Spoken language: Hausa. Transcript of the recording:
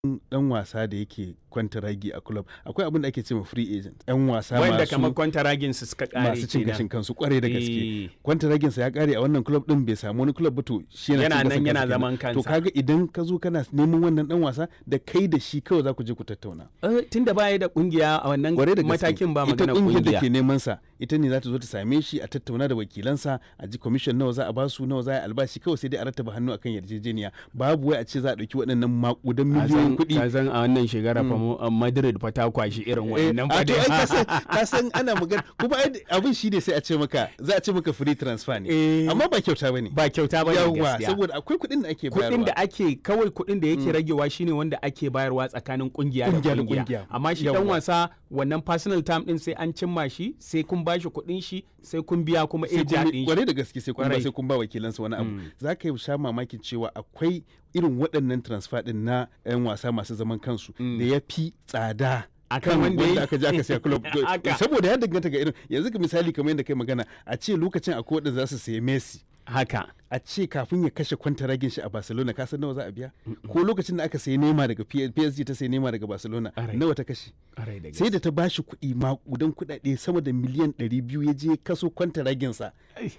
dan wasa da yake kwantaragi a club akwai abin da ake cewa free agent yan wasa wanda masu kamar kwantaragin su suka kare masu cin kenan. gashin kansu kwarai da gaske Eh. kwantaragin sa ya kare a wannan club din bai samu wani club ba to shi yana Yana cin nan gashin yana kansa zaman kenan. kansa. to kaga idan ka zo kana neman wannan dan wasa da kai da shi kawai za ku je ku tattauna Eh, tunda baya da kungiya a wannan kwarai da gaske matakin ba ita magana kungiyar da kungiya ke neman sa ita ne za ta zo ta same shi a tattauna da wakilansa a ji commission nawa za a basu nawa za a yi albashi kawai sai dai a rattaba hannu akan yarjejeniya babu wai a ce za a dauki waɗannan makudan miliyoyin kuɗi ka san a wannan shekara fa mu- a Madrid fa ta kwashi irin Eh, wannan a fa to ai ka dai. san- ka san ana magana kuma ai abin shi ne sai a ce maka za a ce maka free transfer ne Eh. amma ba kyauta bane ba kyauta ba ne yawa gaskiya saboda akwai kuɗin da ake kuɗin bayarwa da ake kawai kuɗin da yake ragewa shine wanda ake bayarwa tsakanin kungiya da Kungiya da kungiya kungiya. amma shi dan Yawwa. wasa wannan personal time din sai an cimma shi sai kun bashi kuɗin shi sai kun biya kuma sai eja kun din shi kwarai da gaske sai kun ba Kwarai. sai kun ba wakilansa wani abu za ka yi sha mamakin cewa akwai irin waɗannan transfer din na 'yan wasa masu zaman kansu da ya fi tsada Akan kan wanda wanda ya- aka je aka siya club Haka. saboda ya danganta ga irin yanzu ka misali kamar yadda kai magana a ce lokacin akwai waɗanda za su sayi Messi haka a ce kafin ya kashe kwantaragin shi a Barcelona ka san nawa za a biya ko lokacin da aka sayi Neymar daga P- PSG ta sayi Neymar daga Barcelona Alright. nawa ta kashe Ƙwarai da sai da ta bashi kuɗi makudan kuɗaɗe sama da miliyan 200 ya je kaso kwantaragin sa